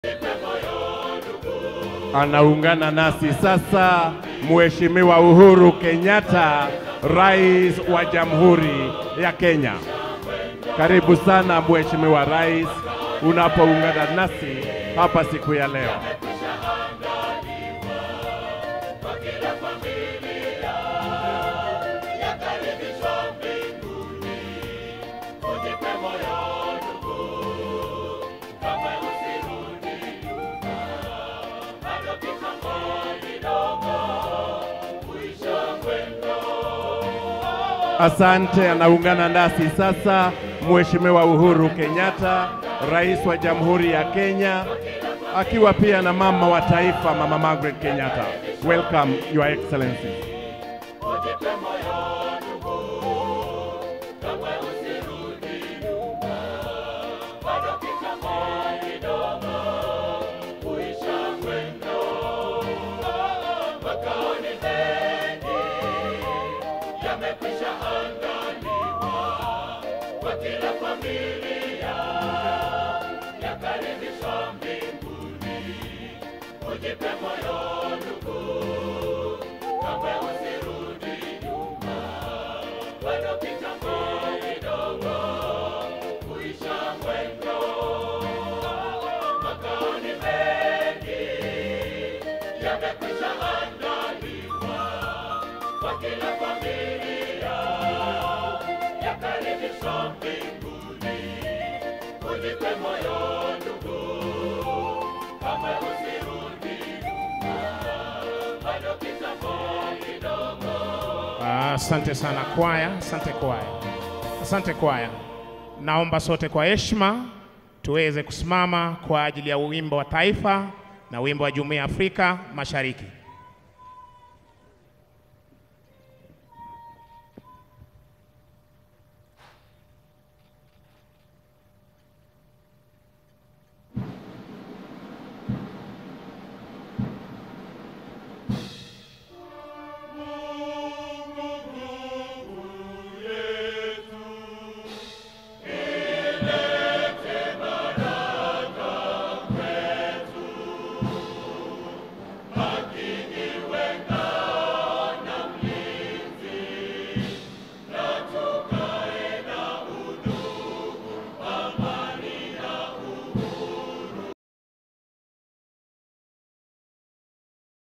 Anaungana nasi sasa Mheshimiwa Uhuru Kenyatta, Rais wa Jamhuri ya Kenya. Karibu sana Mheshimiwa Rais unapoungana nasi hapa siku ya leo. Asante. Anaungana nasi sasa Mheshimiwa Uhuru Kenyatta, Rais wa Jamhuri ya Kenya, akiwa pia na mama wa taifa Mama Margaret Kenyatta. Welcome Your Excellency. Asante sana kwaya, asante kwaya, asante kwaya. Naomba sote kwa heshima tuweze kusimama kwa ajili ya wimbo wa taifa na wimbo wa Jumuiya ya Afrika Mashariki.